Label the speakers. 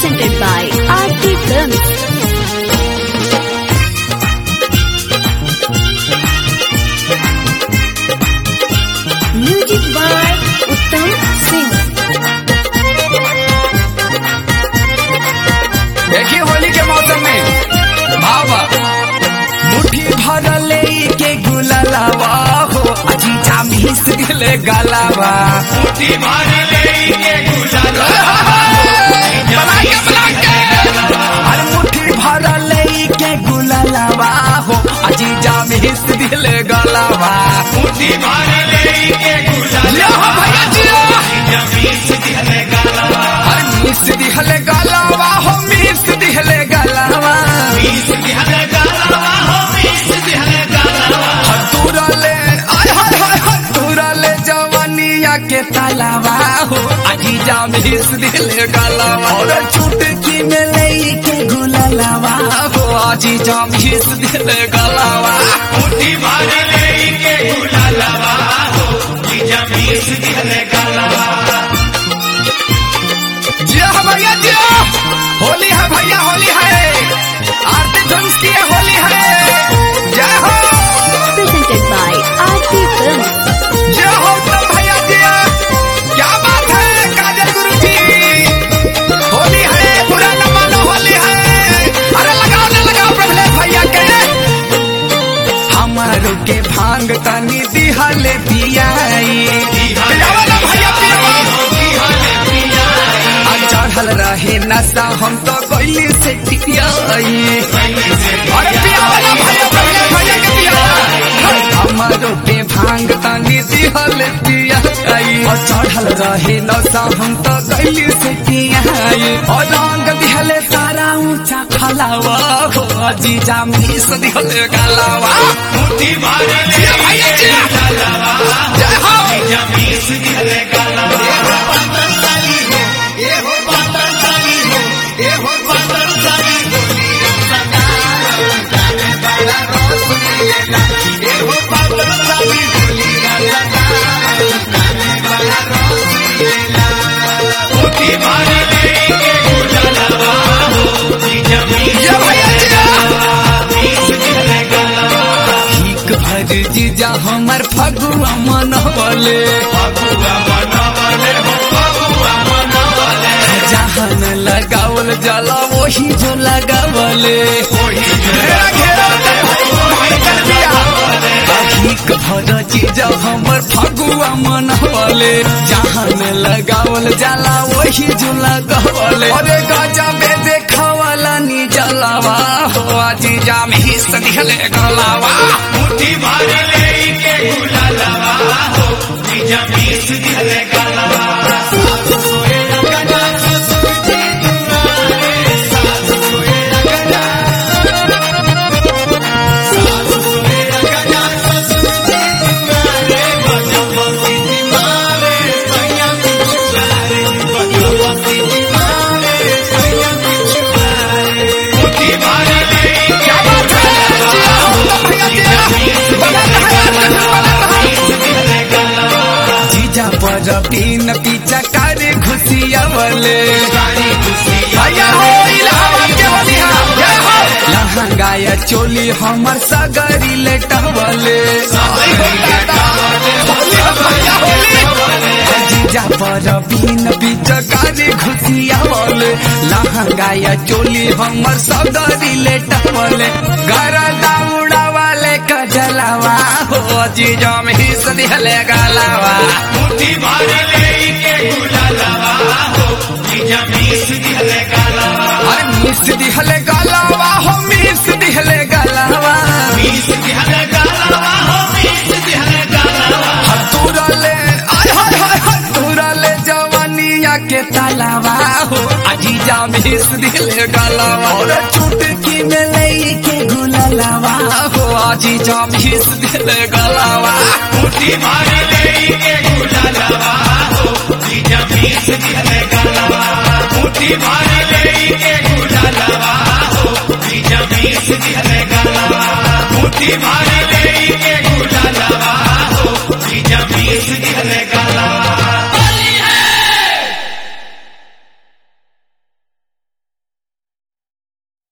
Speaker 1: presented by Aarti Films. Music by Uttam Singh.
Speaker 2: देखिए होली के मौसम में भावा मुट्ठी भर ले के गुलालावा हो अजीजा मिस दिले गलावा मुट्ठी भर ले के गुलालावा अरे मुट्ठी भर ले के गुलालावा हो अजीजा मिस दिले गलावा मुट्ठी भर ले के गुलालावा भैया जी अरे मिस दिहले गलावा हो मिस दिहले गलावा हतुरले आय हाय हाय हतुरले जवानिया के तालावा हो अजीजा मिस दिहले गलावा और चुटकी में ले के गुलालावा हो अजीजा मिस दिहले गलावा मुट्ठी भर ले के गुलालावा हो अजीजा मिस दिहले गलावा जिया भैया जिया होली है भैया होली है आरती ध्वंस की है होली है जय हो
Speaker 1: Presented by Aarti Films.
Speaker 2: जय हो उत्तम भैया जिया क्या बात है काजल गुरु जी होली है बुरा न मानो होली है अरे लगाओ ना लगाओ प्रभले भैया के हमारो के भांग तनी दिहले पियाई पियावा ना भैया पियावा आ चढ़ल रहे नशा हम तो कोयली से टिकियाई अरे पियावा ना भैया प्रभले भैया के पियावा हमारो के भांग तनी दिहल पियाई और चढ़ल रहे नशा हम तो कोयली से टिकियाई और रंग दिहले सारा ऊंचा खलावा हो जीजा मिस दिहले गलावा मुट्ठी मारे ले भैया जी जय हो जय भैया जी ठीक भर जीजा हमर फगुआ मनवले जहान लगावल जाला वही जो लगावले ठीक भर जीजा हमर फगुआ मनवले जहान लगावल जाला वही जो लगावले अरे गजा में देखावला नी जलावा हो जीजा में ही सदिहले गलावा मुट्ठी भर ले के गुलालावा हो जीजा में ही सदिहले गलावा क्या बात है जीजा पर तीन पीछा करे घुसियावले भैया हो इलाहाबाद के बलिया जय हो लहंगाया चोली हमर सगरी लेटवले जीजा पर बीन बीच करे घुसियावले लहंगाया चोली हमर सगरी लेटवले घर दौड़ा वाले कजलावा हो जीजा में ही सदिहले गलावा मुट्ठी भर ले के गुलालावा हो जीजा मिस दिहले गलावा अरे मिस दिहले गलावा हो मिस दिहले गलावा मिस दिहले गलावा हो मिस दिहले गलावा हतुरले आय हाय हाय हतुरले जवानिया के तालावा हो अजीजा मिस दिहले गलावा और चुटकी में ले के गुलालावा हो अजीजा मिस दिहले गलावा मुट्ठी भर ले के गुलालावा हो जीजा मिस दिहले गलावा मुट्ठी भर ले के गुलालावा हो जीजा मिस दिहले गलावा मुट्ठी भर